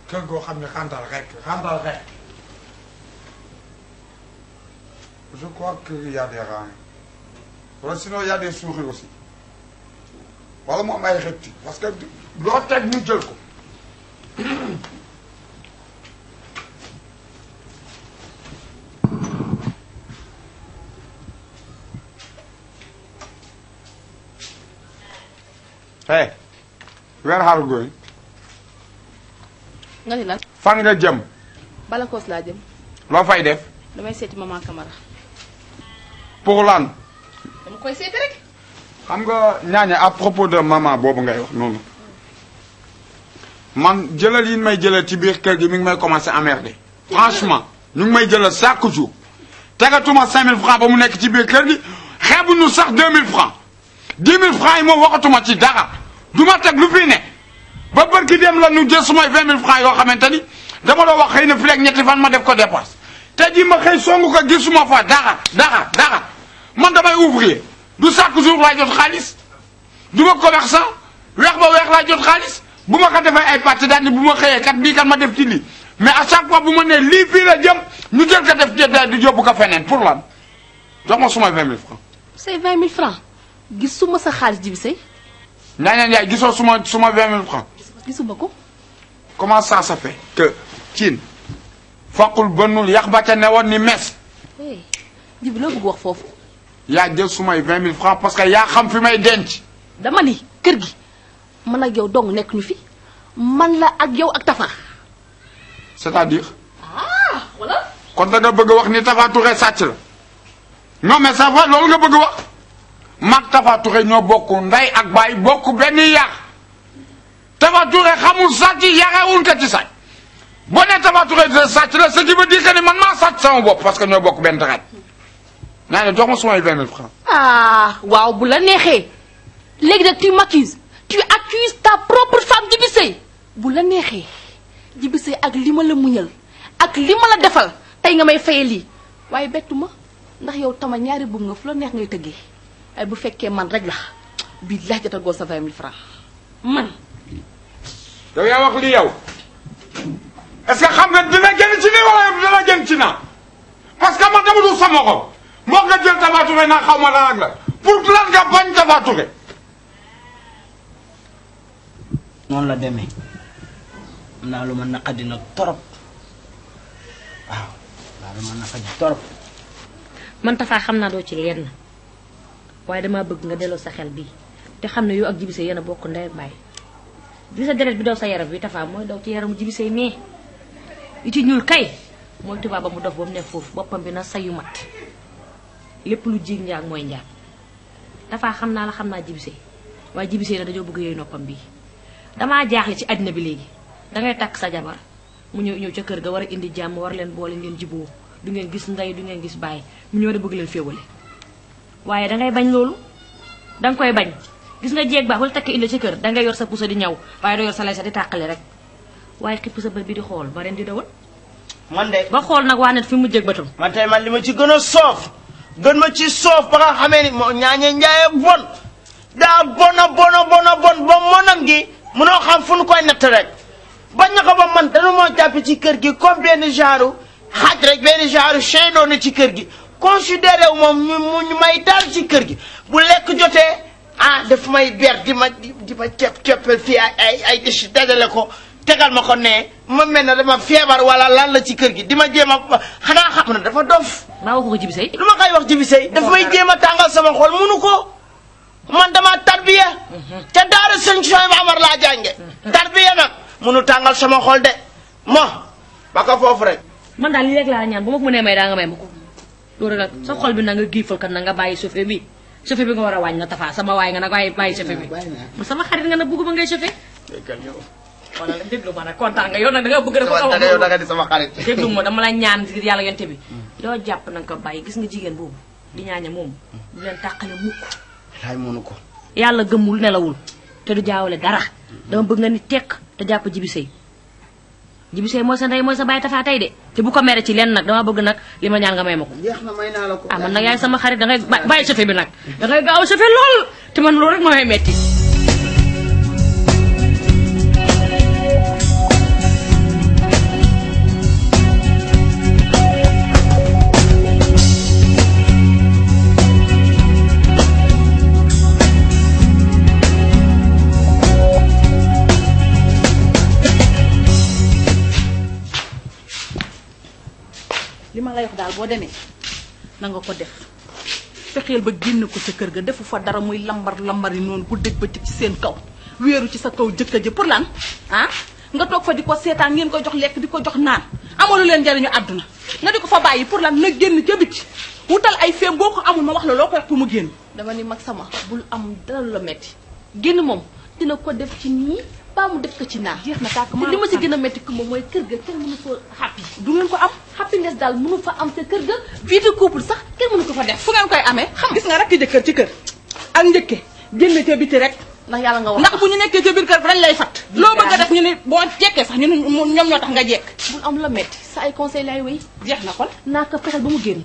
kër goo xam ne xantal rek xantal rek je crois qu'il y a des rats wala sinon il y a des souris aussi wala mu am ay reptiles parce que loo teg ñu jël ko hey where are you going nga ni lan fan nga jëm Balakoos laa jëm loo fay def damay seeti maman Camara pour lan dama koy seeti rek xam nga ñaañe à propos de maman boobu ngay wax noonu man jëlal yi may jëlal ci biir kër gi mi ngi may commencé emmerder franchement ñu ngi may jëlal chaque jour tegatuma 5000 francs ba mu nekk ci biir kër gi xeebuñu sax 2000 francs 10 000 francs yi moom waxatuma ci dara du ma teg lu fi ne ba bërki dem la ñu jël sumay 20 000 francs yoo xamante ni dama doon wax xëy na fi ak ñetti fan ma def ko dépense te ji ma xëy songu ko gisuma fa dara dara dara man damay ouvrier du chaque jour laa jot xaalis du ma commerçant weex ba weex laa jot xaalis bu ma ko defee ay pàcc daal ni bu ma xëyee kat bii kat ma def ci lii mais à chaque fois bu ma nee lii fii la jëm ñu jël ko def ci di yóbbu ko feneen pour lan jox ma sumay 20 000 francs say 20 000 francs gisuma sa xaalis jibi say Ñaaña Njaay gisoo suma suma 20 000 francs gisuma ko comment ça se fait que ciin foqul bënnul yax ba ca newoon ni mes hey jibi loo bëgg wax foofu yaa jël sumay 20 000 francs parce que yaa xam fi may denc dama ni kër gi man ak yow dong nekk ñu fi man la ak yow ak Tafa c'est-à-dire ah wala kon da nga bëgg a wax ni Tafa Touré sàcc la non mais ça va loolu nga bëgg a wax mag Tafa Touré ñoo bokk ndey ak baay bokk benn yar Tafa Touré xamul sàcc yarewul ko ci sàcc boo nee Tafa Touré de sàcc la ce qui veut dire que ni man maa sàcc sama bopp parce que ñoo bokk benn deret naa ne jox ma sumay 20 000 francs ah waaw bu la neexee léegi nag tu m'accuses tu accuses ta propre femme Djibi Seye bu la neexee Djibi Seye ak li ma la muñal ak li ma la defal tey nga may faye lii waaye bettu ma ndax yow tama ñaari buum nga fu la neex ngay tëggee ay bu fekkee man rek la bii laa jotagoo sa 20 000 francs man yow yaa wax li yow est-ce que xam nga dina génn ci nii wala dina génn ci naa parce que man dama du sama xol moo nga jël Tapha Touré naa xaw ma lan ak la pour lan nga bañ Tapha Touré noonu la demee am naa lu ma naqadi nag torop waaw naa lu ma naqadi torop man Tafa xam naa doo ci lenn waaye damaa bëgg nga delloo sa xel bii te xam ne yow ak Djibi Seye yéen a bokk ndey ak baay bi sa deret bi daw sa yaram bi Tafa mooy daw ci yaramu Djibi Seye mais li ci ñuul kay mooy tubaab ba mu dof ba mu nekk foofu boppam bi na sayu mat lépp lu jiig njaag mooy njaag Tafa xam naa la xam naa Djibi Seye waaye Djibi Seye na dañoo bëgg yooyu noppam bii damaa jaaxle ci àddina bi léegi dangay takk sa jabar mu ñëw ñëw ca kër ga war a indi jàmm war leen boole ngeen jiboo du ngeen gis ndey du ngeen gis bàyyi mu ñëw da bëgg leen féewale waaye dangay bañ loolu danga koy bañ gis nga jeeg baax wala takk indi ca kër dangay yor sa pusa di ñaw waaye doo yor sa lay sa di tàqale rek waaye xipp sa bët bi di xool ba ren di dawal man de ba xool nag waa net fi mu jëg bëtam man tey man li ma ci gën a soof gën ma ci soof ba nga xamee ni moo ñaañe njaaye bon daa bona bona bona bon ba monam gi munoo xam fu nu koy natt rek bañ na ko ba man danu moo jàpp ci kër gi comme benn genre xaj rek benn genre chien doon na ci kër gi considéré wu moom ñu mu ñu may daal ci kër gi bu lekk jotee ah daf may ber di ma di di ma cepp ceppal fii ay ay ay déchets dajale ko tegal ma ko ne ma mel ne dama feebar wala lan la ci kër gi di ma jéem a xanaa xam na dafa dof maa wax ko Djibi Seye lu ma koy wax Djibi Seye daf may jéem a tàngal sama xol munu ko man dama tarbiya ca daara sëñ Soy Amar laa jànge tarbiya nag munu tàngal sama xol de mo ba ko foofu rek man daal lii rek laa ñaan bu ma ko mënee may daa nga may ma ko loolu nag sa xol bi na nga giifal kat na nga bàyyi chauffeur bi chauffeur bi nga war a wàññi na Tafa sama waay nga nag waaye bàyyi chauffeur bi man sama xarit nga nag bëgg ba ngay chauffeur wala la déglu ma nag kontaan nga yow nag da nga bëgg rek da nga yow da nga di sama xarit déglu ma dama la ñaan ngir yàlla yonte bi loo jàpp na nga ko bàyyi gis nga jigéen boobu di ñaaña moom du leen tàqale mukk laay munu ko yàlla gëmmul nelawul te du jaawale dara dama bëgg nga ni tekk te jàpp Djibi Seye Djibi Seye mooy sa ndey mooy sa bàyyi Tafa tey de te bu ko mere ci lenn nag dama bëgg nag li ma ñaan nga may ma ko jeex na may naa la ko ah man nag yaay sama xarit da ngay ba- bàyyi chauffeur bi nag da ngay gaaw a chauffeur lool te man loolu rek moo may metti lay wax daal boo demee na nga ko def fexeel ba génn ko ca kër ga defu fa dara muy lambar lambar yi noonu ku dégg ba ci seen kaw wéeru ci sa kaw jëkkër ji pour lan ah nga toog fa di ko seetaan ngeen koy jox lekk di ko jox naan amalu leen njariñu àdduna nga di ko fa bàyyi pour lan na génn ca biti wutal ay feem boo ko amul ma wax la loo ko wax pour mu génn dama ni mag sama bul am dara lu la metti génn moom dina ko def ci nii baa mu def ko ci naa jeex na tàkk te li ma si gën a metti kumba mooy kër ga kenn mënu ko happy du ngeen ko am happiness daal mënu fa am sa kër ga vie de couple sax kenn mënu ko fa def fu ngeen koy amee xam gis nga rakki jëkkër ci kër ak njëkke génn ca biti rek ndax yàlla nga wax ndax bu ñu nekkee ca biir kër dañ lay fat loo bëgg a def ñu ne boo jekkee sax ñu ne ñoom ñoo tax nga jekk bul am la metti sa ay conseil lay wéy jeex na kon naa ko fexeel ba mu génn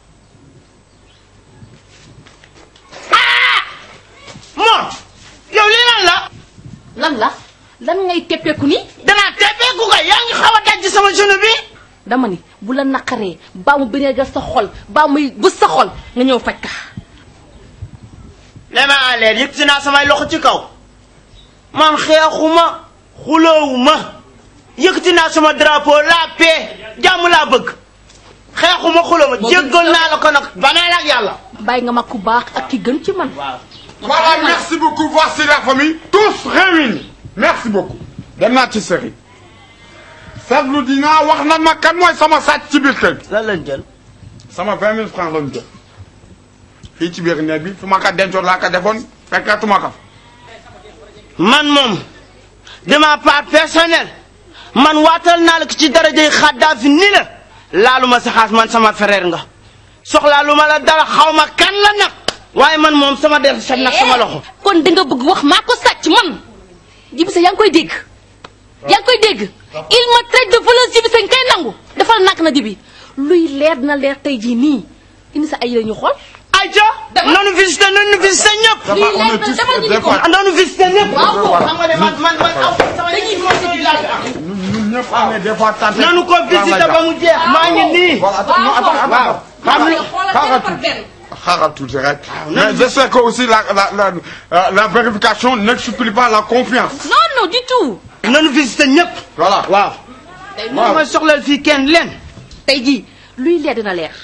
moom yow lii lan la lan la lan ngay teppeeku ni danaa teppeeku ko yaa ngi xaw a daj ci sama genou bi dama ni bu la naqaree baa mu bëreegal sa xol baa muy bës sa xol nga ñëw faj ka les mains en l'air yëkkati naa samay loxo ci kaw man xeexuma xuloowuma yëkkati naa sama drapeau la paix jàmm laa bëgg xeexuma xuloowuma jéggal naa la ko nag banaa la ak yàlla bàyyi nga ma ku baax ak ki gën ci man Voilà, merci beaucoup. Voici la famille, tous réunis. Merci beaucoup. dem naa ci sëriñ. seetlu dinaa wax na ma kan mooy sama sàcc ci biir kër gi. lan lañ jël sama vingt mille francs lañ jël. fii ci biir néeg bi fi ma ko dencoon laa ko defoon fekkatuma ko. man moom de ma part personnelle man waatal naa la ko ci darajay Xaddaafi ni la laaluma sa xaas man sama frère nga soxlaa lu ma la dara xaw ma kan la nag waaye man moom sama der set nag sama loxo kon di nga bëgg wax maa ko sàcc man Djiby Sèye yaa ngi koy dégg yaa ngi koy dégg il me traite de voleuse Djiby Sèye nga koy nangu defal nak na Djiby luy leer na leer tey jii nii indi sa ay la ñu xool ayca noonu visité noonu visité ñëpp Dafa Lii on leer est na tous demal ñu des ni ko. fois noonu visité ñëpp Waaw. xam nga ne man man man aw sama dañuy visité ñun ñun ñëpp on est des fois tentés. nanu ko visité ba mu jeex maa ngi nii Voilà, attends, non, attends, attends. waaw Xaaral xoolal xaaral benn par tuuti. benn. xaaral tuuti rek. mais j'espère que aussi la la la euh, la vérification n'exclut pas la confiance. non non du tout nanu visité ñëpp voilà. waaw moom ma soxlal fii kenn leen tey jii luy leer dina leer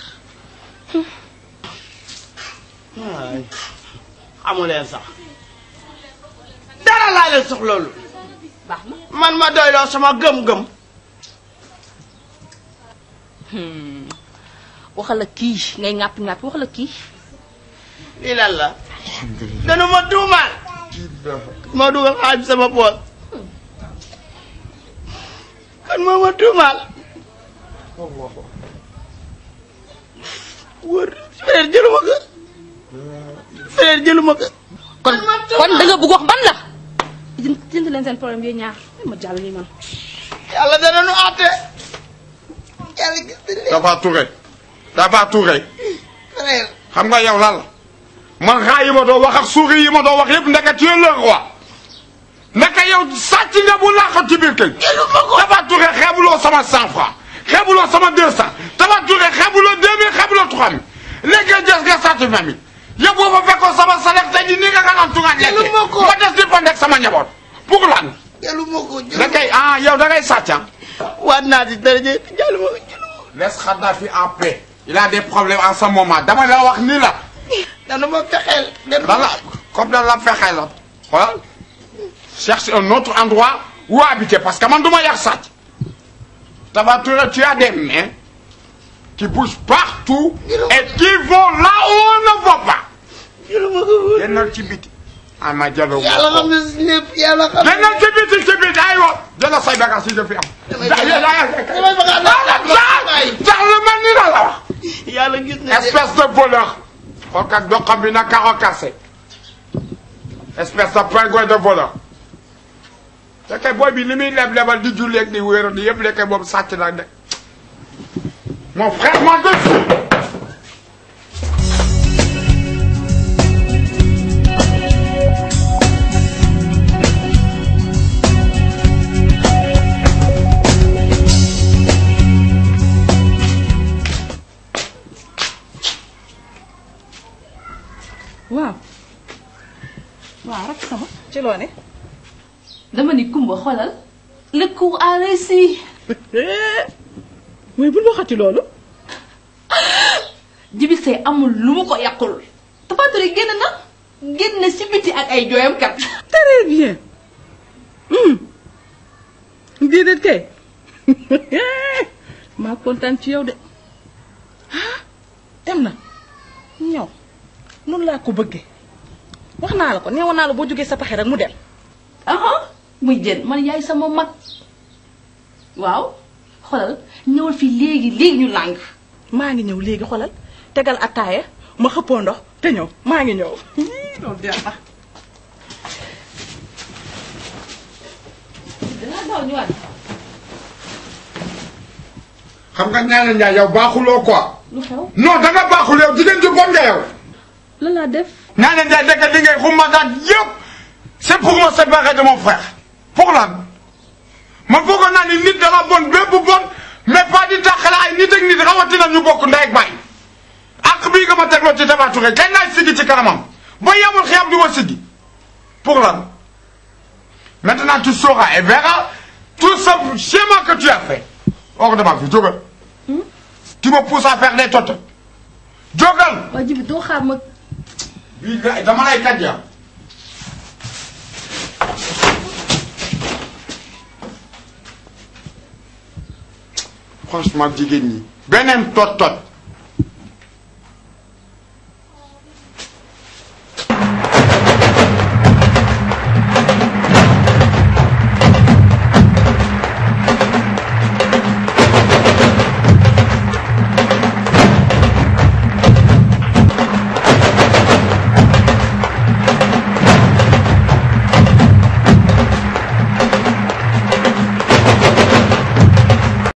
xamu leen sax dara laa leen soxloolu baax na man ma doyloo sama gëm-gëm waxal la kii ngay ŋàppi ŋàppi waxal la kii lii lan la danu ma tuumaal moo dugal xaalis sama poos kan moo ma tuumaal wër frère jëluma ko frère jëluma ko kon kon da nga bëgg wax ban la jënd jënd leen seen problème yooyu ñaar ma jàll nii man yàlla dana nu àtte yàlla gis na leen Tafa Touré. Tafa Touré. frère xam nga yow lan la man raa yi ma doo wax ak souris yi ma doo wax yëpp ndeke tu es le roi ndeke yow sàcc nga bu laax ci biir kër Tafa Touré xeebuloo sama cent franc xeebuloo sama deux cent Tafa Touré xeebuloo deux mille xeebuloo trois mille léegi nga jës nga sàcc vingt mille yow boo ma fekkoon sama salaire tey jii nii nga nga naan tungaan lekkee ma ko. ma des di pandek sama njaboot pour lan jëluma ko da ngay ah yow da ngay sàcc ah waat naa ci daraje jëluma ko jëluma laisse Kadhafi en paix il a des problèmes en ce moment dama la wax ni la dana ma fexeel dana dans la comme dans la fexe la xoolal cherche un autre endroit où habiter parce que man du ma yàq sàcc Tapha Touré tu as des mains qui bougent partout et qui vont là où on ne va pas jëluma ko génnal ci biti ah ma jalo yàlla xam ne si lépp yàlla xam ne génnal ci biti ci biti aywa jëlal say bagages yi fi am damay bëgg a jax lu mel ni la la wax yàlla gis na de espèce de voleur xool kat doxam bi na karo cassé espèce de pingouin de voleur lekkee booy bi li muy leb lebal di julleeg di wéeru di yëpp lekkee boobu sàcc la de mon frère moi dessus waaw waaw rek sama ci loo ne dama ni kumba xoolal le cours a réussi mooy bul waxati loolu Jibi Sey amul lu mu ko yàqul Tapha Touré génn na génn na si biti ak ay jooyam kat très bien déedéet kay maa kontaan ci yow de ah dem na ñëw noonu laa ko bëggee wax naa la ko neewoon naa la boo jógee sa paxe rek mu dem aha muy jën man yaay sama mag waaw xoolal ñëwal fii léegi léegi ñu làng maa ngi ñëw léegi xolal tegal attaaya ma xëppoo ndox te ñëw maa ngi ñëw loolu jeex na danaa daw ñëwaat xam nga ñaane Ndiaye yow baaxuloo quoi. lu xew non da nga baaxul yow jigéen ju bon nga yow. lan laa def ñaane Ndiaye dëkk li ngay xumataat yëpp c'est pour me séparer de mon frère. pour lan man foogoon naa ni nit danga bon bépp bon mais pas di taxale ay nit ak nit rawatina ñu bokk ndey ak baay. ak bii nga ma tegloo ci Tapha Touré kañ laay siggi ci kanamam ba yemul xiyam du ma siggi pour lan maintenant tu sauras et verras tout ce schéma que tu as fait hors de ma vie jógal tu me pousses à faire des totes jógal waa Jibi doo xaar ma bii gars dama lay kaj ya franchement jigéen ñi beneen tot tot